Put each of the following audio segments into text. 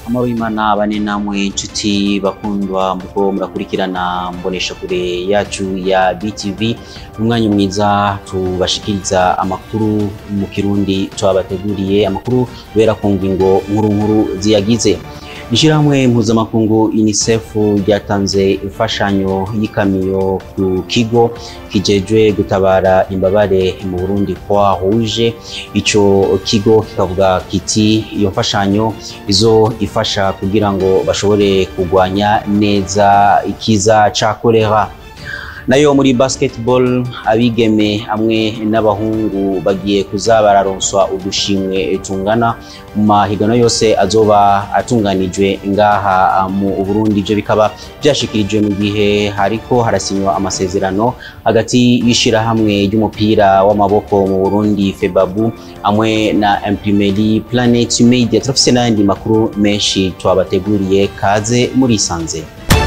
amaro y'imana bane namwe inshuti bakundwa muko murakurikirana mbonesha kure yacu ya BTV umwanya mwiza tubashikiriza amakuru mu kirundi twabateguriye amakuru bera ku ngingo nkuru nkuru ziyagize Ishirahamwe mpuzamakungu UNICEF ryatanze imfashanyo y'ikamiyo ku kigo kijejwe gutabara imbabare mu Burundi kwa Rouge ico kigo kikavuga kiti iyo mfashanyo izo ifasha kugira ngo bashobore kugwanya neza ikiza ca kolera nayo muri basketball abigeme hamwe n'abahungu bagiye kuza bararonswa udushimwe tungana mu mahiganwa yose azoba atunganijwe ngaha mu Burundi ivyo bikaba byashikirijwe mu gihe hariko harasinywa amasezerano hagati y'ishirahamwe ry'umupira w'amaboko mu Burundi Febabu hamwe na Imprimerie Planet Media turafise n'ayandi makuru menshi twabateguriye kaze muri sanze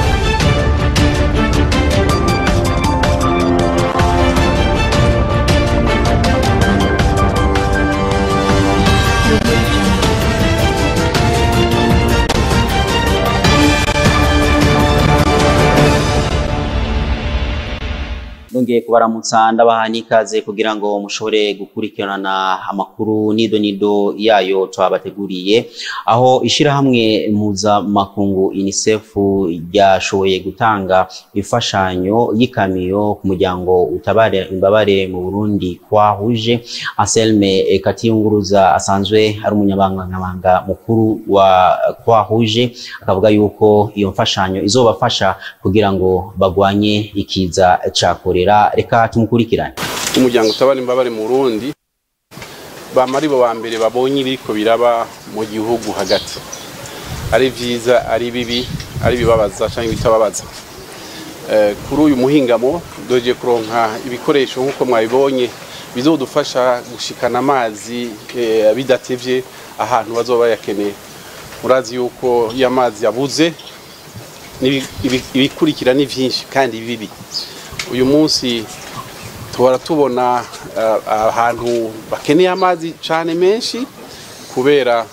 Nongeye kubaramutsa ndabaha n'ikaze kugira ngo mushobore gukurikirana amakuru nido nido yayo twabateguriye aho ishirahamwe mpuzamakungu UNICEF ryashoboye gutanga imfashanyo y'ikamiyo ku muryango utabare imbabare mu Burundi kwa Rouge Anselme Katiyunguruza asanzwe ari umunyabangabanga mukuru wa kwa Rouge akavuga yuko iyo mfashanyo izobafasha kugira ngo bagwanye ikiza ca kolera reka tumukurikirane umuryango utabara imbabare mu Burundi bama ari bo ba mbere babonye ibiriko biraba mu gihugu hagati ari vyiza ari bibi ari bibabaza canke bitababaza kuri uyu muhingamo doje kuronka ibikoresho nk'uko mwabibonye bizodufasha gushikana amazi bidatevye ahantu bazoba bayakeneye murazi yuko iyo amazi yabuze ibikurikira ni vyinshi kandi bibi uyu munsi tuhora tubona ahantu bakeneye amazi cyane menshi kubera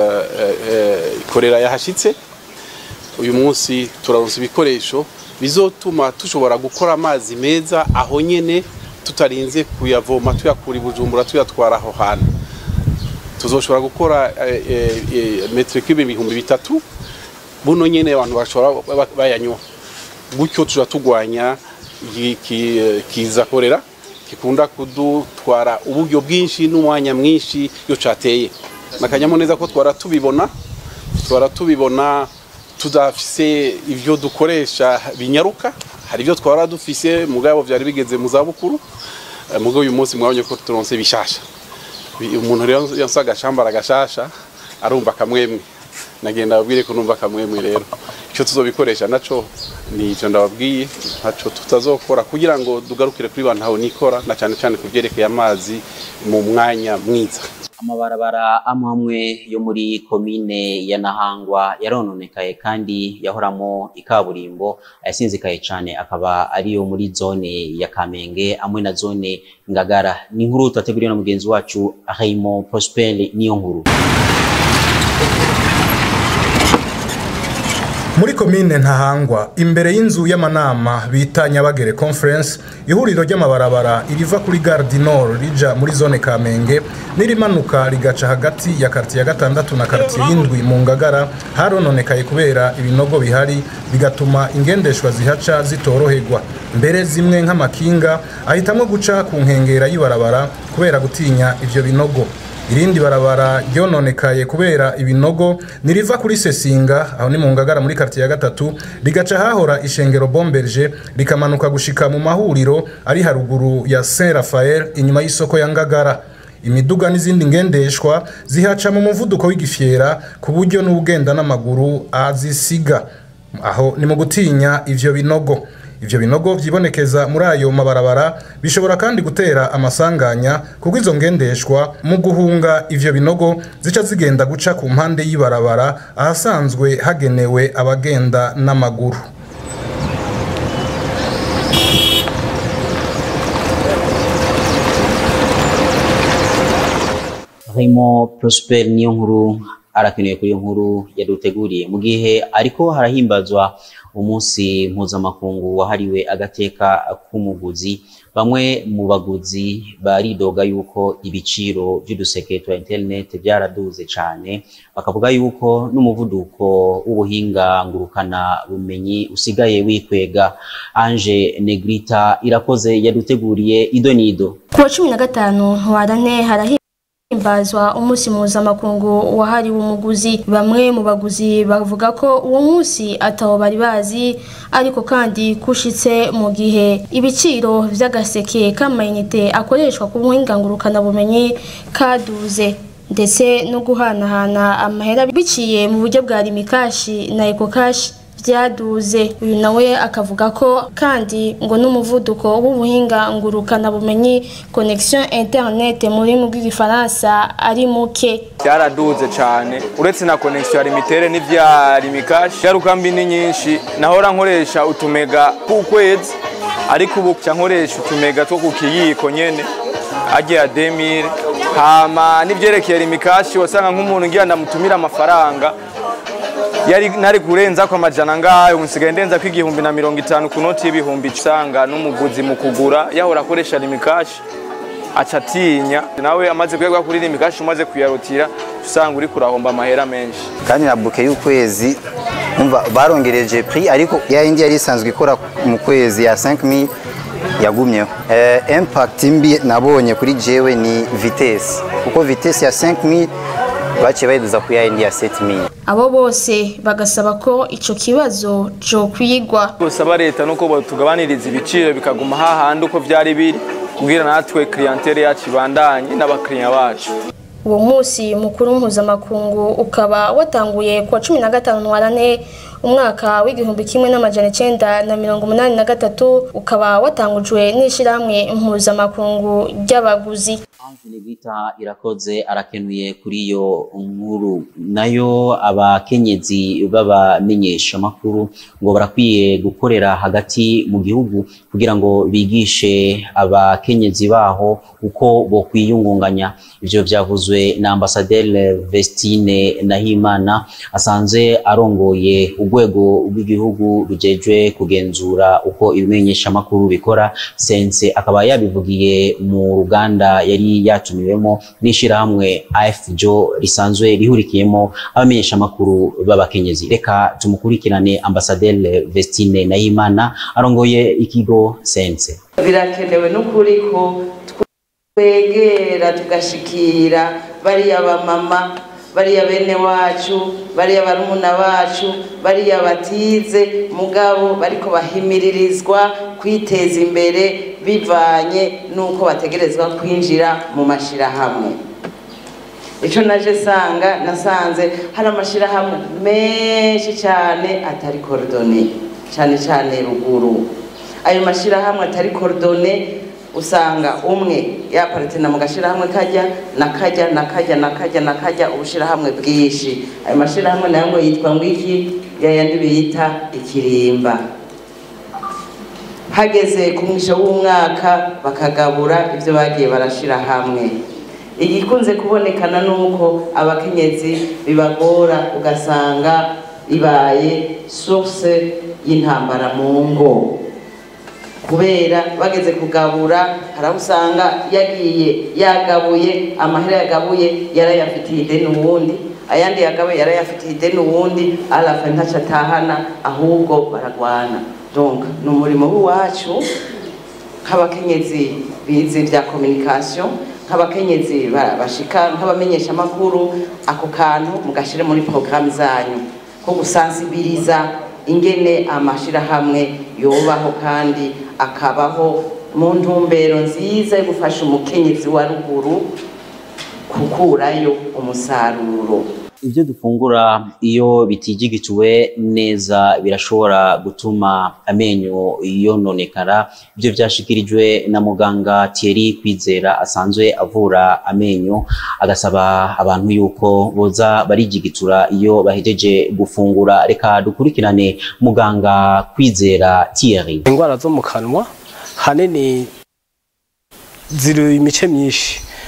korera yahashitse uyu munsi turaronsa ibikoresho bizotuma dushobora gukora amazi meza aho nyene tutarinze kuyavoma tuyakura i bujumbura tuyatwara aho hantu tuzoshobora gukora metero kibe ibihumbi bitatu buno nyene abantu bashobora bayanywa gutyo tuja tugwanya kiza korera gikunda kudutwara uburyo bwinshi n'umwanya mwinshi iyo cateye nakanyamuneza ko twara tubibona twara tubibona tudafise ivyo dukoresha binyaruka hari ivyo twara dufise mugabo vyari bigeze mu zabukuru mugabo uyu munsi mwabonye ko turonse bishasha umuntu rero yonsa agashambara gashasha arumva kamwemwe nagenda ababwire ko numva kamwemwe rero icyo tuzobikoresha naco ni icyo ndababwiye ntaco tutazokora kugira ngo dugarukire kuri bantu aho nikora na cyane cyane ku byerekeye amazi mu mwanya mwiza amabarabara amwe amwe yo muri komine ya Nahangwa yarononekaye kandi yahoramo ikaburimbo ayasinzikaye cyane akaba ariyo muri zone ya Kamenge amwe na zone Ngagara ni inkuru twateguriwe na mugenzi wacu Raymond Prosper niyo nkuru muri komine ntahangwa imbere y'inzu y'amanama bita nyabagere conference ihuriro ry'amabarabara iriva kuri gare du nord rija muri zone kamenge n'irimanuka rigaca hagati ya kartiye ya gatandatu na kartiye y'indwi mu ngagara harononekaye kubera ibinogo bihari bigatuma ingendeshwa zihaca zitoroherwa mbere zimwe nk'amakinga ahitamwo guca ku nkengera y'ibarabara kubera gutinya ivyo binogo irindi barabara ryononekaye kubera ibinogo niriva kuri sesinga aho ni mu ngagara muri kartiye ya gatatu rigaca hahora ishengero bomberge rikamanuka gushika mu mahuriro ari haruguru ya saint raphael inyuma y'isoko ya ngagara imiduga n'izindi ngendeshwa zihaca mu muvuduko w'igifyera ku buryo n'ugenda n'amaguru azisiga aho ni mu gutinya ivyo binogo ivyo binogo vyibonekeza muri ayo mabarabara bishobora kandi gutera amasanganya kuko izo ngendeshwa mu guhunga ivyo binogo zica zigenda guca ku mpande y'ibarabara ahasanzwe hagenewe abagenda n'amaguru Raymond Prosper niyo nkuru arakeneye kuri iyo nkuru yaduteguriye mu gihe ariko harahimbazwa umunsi mpuzamakungu wahariwe agateka k'umuguzi bamwe mu baguzi baridoga yuko ibiciro by'uduseke twa internet byaraduze cyane bakavuga yuko n'umuvuduko w'ubuhinga ngurukana bumenyi usigaye wikwega Ange Negrita irakoze yaduteguriye ido nido ku wa cumi na gatanu ntwarane harahimbazwa umunsi mpuzamakungu wahariwe umuguzi bamwe mu baguzi bavuga ko uwo munsi atawo bari bazi ariko kandi kushitse mu gihe ibiciro vy'agaseke k'amayinite akoreshwa ku buhinga ngurukanabumenyi kaduze ndetse no guhanahana amahera biciye mu buryo bwa rimikashi na ekokashi byaduze uyu nawe akavuga ko kandi ngo n'umuvuduko w'ubuhinga ngurukana bumenyi connection internet mu rurimi rw'igifaransa ari muke byaraduze cyane uretse na connection ya limitere n'ibya limikashi ingaruka mbi ni nyinshi nahora nkoresha utumega ku kwezi ariko ubu nca nkoresha utumega two ku kiyiko nyene agiye demire hama n'ivyerekeye limikashi wasanga nk'umuntu ngira ndamutumira amafaranga yari nari kurenza ko amajana ngayo nsigaye ndenza ko igihumbi na mirongo itanu ku noti y'ibihumbi usanga n'umuguzi mu kugura yahora akoresha limikashi aca atinya nawe amaze kuyagwa kuri limikashi umaze kuyarutira usanga uri kurahomba amahera menshi kandi na buke y'ukwezi umva barongereje prix ariko ya yindi yari isanzwe ikora mu kwezi ya 5000 yagumyeho eh, impact mbi nabonye kuri jewe ni vitesse kuko vitesse ya 5000 baciye bayiduza ku ya yindi ya 7000 abo bose bagasaba ko ico kibazo co kwigwa gusaba leta nuko batugabaniriza ibiciro bikaguma hahandi uko vyari biri kugira natwe clientele yacu ibandanye n'abakiriya bacu uwo munsi mukuru mpuzamakungu ukaba watanguye ku wa cumi na gatanu ntwarane umwaka w'igihumbi kimwe n'amajana icenda na mirongo umunani na gatatu ukaba watangujwe n'ishirahamwe mpuzamakungu ry'abaguzi Negrita irakoze arakenuye kuri iyo nkuru nayo abakenyezi b'abamenyesha makuru ngo barakwiye gukorera hagati mu gihugu kugira ngo bigishe abakenyezi baho uko bo kwiyungunganya ivyo vyavuzwe na ambasaderi Vestine Nahimana asanze arongoye urwego rw'igihugu rujejwe kugenzura uko ibimenyesha makuru bikora sense akaba yabivugiye mu ruganda yari yatumiwemo n'ishirahamwe AFJO risanzwe rihurikiyemo abamenyesha amakuru b'abakenyezi reka tumukurikirane ambasaderi Vestine Nahimana arongoye ikigo sense birakenewe n'ukuri ko twegera tugashikira bariya bamama bariya bene wacu bariya barumuna bacu bariya batize mugabo bariko bahimiriririzwa kwiteza imbere bivanye n'uko bategerezwa kwinjira mu mashirahamwe icyo naje sanga nasanze hari amashirahamwe menshi cyane atari korodone cyane cyane ruguru ayo mashirahamwe atari korodone usanga umwe yaparitena mu gashirahamwe kajya nakajya nakajya nakajya nakajya ubushirahamwe bwinshi ayo mashirahamwe nayo ngo yitwa ngo iki yayandi bita ikirimba hageze ku mwisho w'umwaka bakagabura ibyo bagiye barashira hamwe igikunze kubonekana ni uko abakenyezi bibagora ugasanga ibaye source y'intambara mu ngo kubera bageze kugabura hari aho usanga yagiye yagabuye amahera yagabuye yarayafitiye ideni uwundi ayandi yagabuye yarayafitiye ideni uwundi arafa ntaco atahana ahubwo baragwana donc ni umurimo w'iwacu nk'abakenyezi bize bya communication nk'abakenyezi bashika nk'abamenyesha amakuru ako kantu mugashire muri programme zanyu ko gusansibiriza ingene amashirahamwe yobaho kandi akabaho mu ntumbero nziza yo gufasha umukenyezi wa ruguru gukurayo umusaruro ibyo dufungura iyo bitigigituwe neza birashobora gutuma amenyo yononekara ibyo byashikirijwe na muganga Thierry Kwizera asanzwe avura amenyo agasaba abantu yuko boza barigigitura iyo bahejeje gufungura reka dukurikirane muganga Kwizera Thierry indwara zo mu kanwa hanini ziri imice myinshi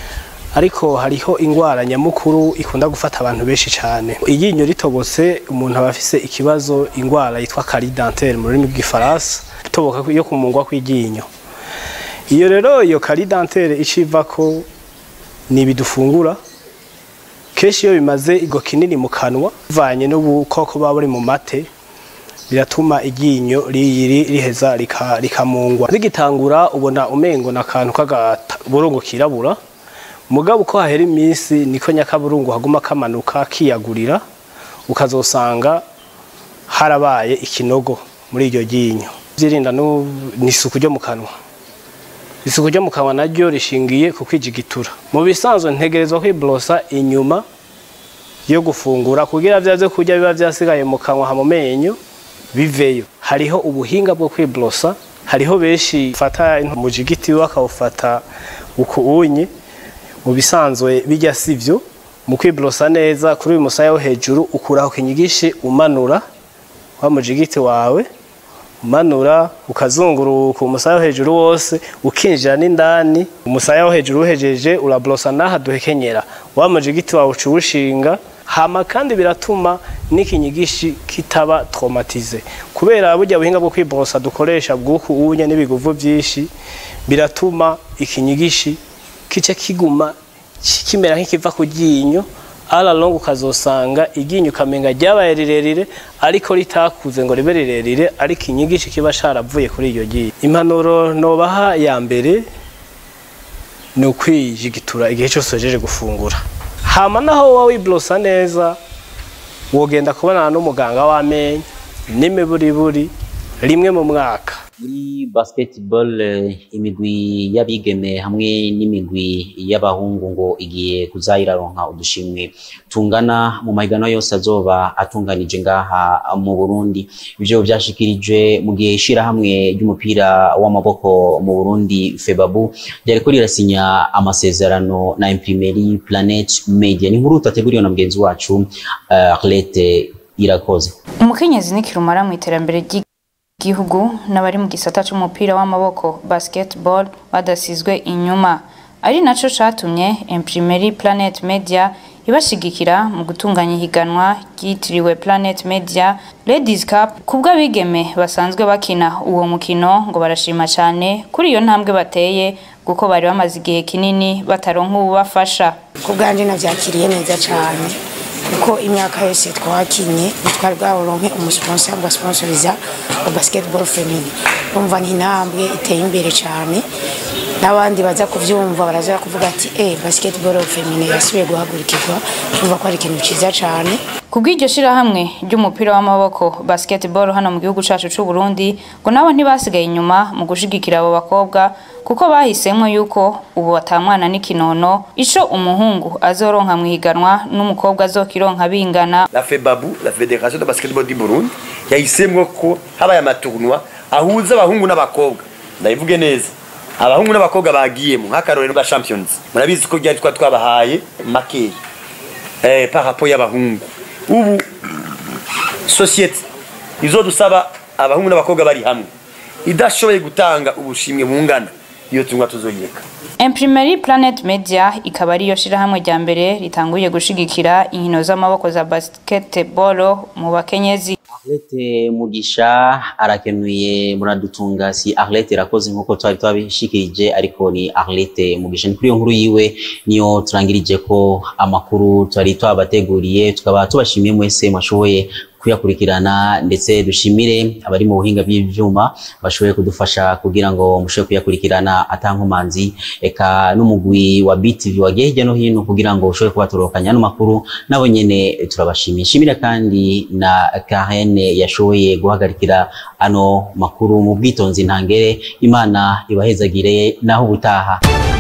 ariko hariho ingwara nyamukuru ikunda gufata abantu benshi cyane iryinyo ritobotse umuntu aba afise ikibazo ingwara yitwa carie dentaire mu rurimi rw'igifaransa itoboka yo kumungwa kw'iryinyo iyo rero iyo carie dentaire iciva ko ni ibidufungura kenshi iyo bimaze igo kinini mu kanwa bivanye n'ubukoko buba buri mu mate biratuma iryinyo riyiri riheza rika- rikamungwa rigitangura ubona umengo na kantu k'agaburungu kirabura mugabo uko hahera iminsi niko nyakaburungu haguma kamanuka kiyagurira ukazosanga harabaye ikinogo muri iryo ryinyo byirinda nu- n'isuku ryo mu kanwa isuku ryo mu kanwa naryo rishingiye ku kwijigitura mu bisanzwe ntegerezwa kwiborosa inyuma yo gufungura kugira vya vyo kurya biba vyasigaye mu kanwa ha mu menyo biveyo hariho ubuhinga bwo kwiborosa hariho benshi fata umujigiti bakawufata ukuunye mu bisanzwe bijya sivyo mu kwiborosa neza kuri uyu musaya wo hejuru ukuraho kinyigishi umanura wa mujigiti wawe umanura ukazunguruka umusaya wo hejuru wose ukinjira n'indani umusaya wo hejuru uhejeje uraborosa n'aha duhekenyera wa mujigiti wawe uca uwushinga hama kandi biratuma n'ikinyigishi kitaba traumatize kubera burya buhinga bwo kwiborosa dukoresha bw'uku unye n'ibiguvu byinshi biratuma ikinyigishi kice kiguma ki- kimera nk'ikiva ku ryinyo alalong ukazosanga iryinyo ukamenga ryabaye rirerire ariko ritakuze ngo ribe rirerire ariko inyigishi kiba sharavuye kuri iryo ryinyo impanuro nobaha ya mbere ni ukwijigitura igihe cyose uhejeje gufungura hama naho wowe wiborosa neza wogenda kubonana n'umuganga w'amenyo n'imiburiburi rimwe mu mwaka muri basketball eh, imigwi y'abigeme hamwe n'imigwi y'abahungu ngo igiye kuzayiraronka udushimwe tungana mu mahiganwa yose azoba atunganije ngaha mu Burundi ivyo vyashikirijwe mu gihe ishirahamwe ry'umupira w'amaboko mu Burundi Febabu ryariko rirasinya amasezerano na Imprimerie Planet Media ni inkuru tateguriwe na mugenzi wacu uh, Arlette Irakoze umukenyezi ni kirumara mu iterambere ry'igihugu n'abari mu gisata c'umupira w'amaboko basketball badasizwe inyuma ari naco catumye Imprimerie Planet Media ibashigikira mu gutunganya ihiganwa ryitiriwe Planet Media Ladies Cup kubw'abigeme basanzwe bakina uwo mukino ngo barashima cyane kuri iyo ntambwe bateye kuko bari bamaze igihe kinini bataronka ububafasha ku bwanjye nabyakiriye neza cyane kuko imyaka yose twakinye ntitwari bwaburonke umusponsa ugasponsoriza wa basketball family urumva ni intambwe iteye imbere cyane n'abandi baza kubyumva baraza kuvuga ati eh basketball family yasubiye guhagurukirwa urumva ko ari ikintu cyiza cyane Kubw'iryo shirahamwe ry'umupira w'amaboko basketball hano mu gihugu cacu c'u Burundi ngo nabo ntibasigaye inyuma mu gushigikira abo bakobwa kuko bahisemwo yuko ubu batamwana n'ikinono ico umuhungu azoronka mu higanwa n'umukobwa azokironka bingana la FEBABU la Fédération de Basketball du Burundi yahisemwo ko habaye amatournoi ahuza abahungu n'abakobwa ndabivuge neza abahungu n'abakobwa bagiyemo nk'akarorero bwa champions murabizi ko ryari twa twabahaye makeyi eh, par rapport y'abahungu ubu societe izodusaba abahungu n'abakobwa bari hamwe idashoboye gutanga ubushimwe bungana iyo tunywa tuzoyireka Imprimerie Planet Media ikaba ariyo shirahamwe rya mbere ritanguye gushigikira inkino z'amaboko za basketball mu bakenyezi Arlette Mugisha arakenuye muradutunga si Arlette irakoze nkuko twari twabishikirije ariko ni Arlette Mugisha ni kuri iyo nkuru yiwe niyo turangirije ko amakuru twari twabateguriye tukaba tubashimiye mwese mwashoboye kuyakurikirana ndetse dushimire abari mu buhinga bw'ivyuma bashoboye kudufasha kugira ngo mushobore kuyakurikirana atankomanzi eka n'umugwi wa BTV wagiye hirya no hino kugira ngo ushobore kubatorokanya ano makuru nabo nyene turabashimiye shimira kandi na Karen yashoboye guhagarikira ano makuru mu bwitonzi ntangere imana ibahezagire naho ubutaha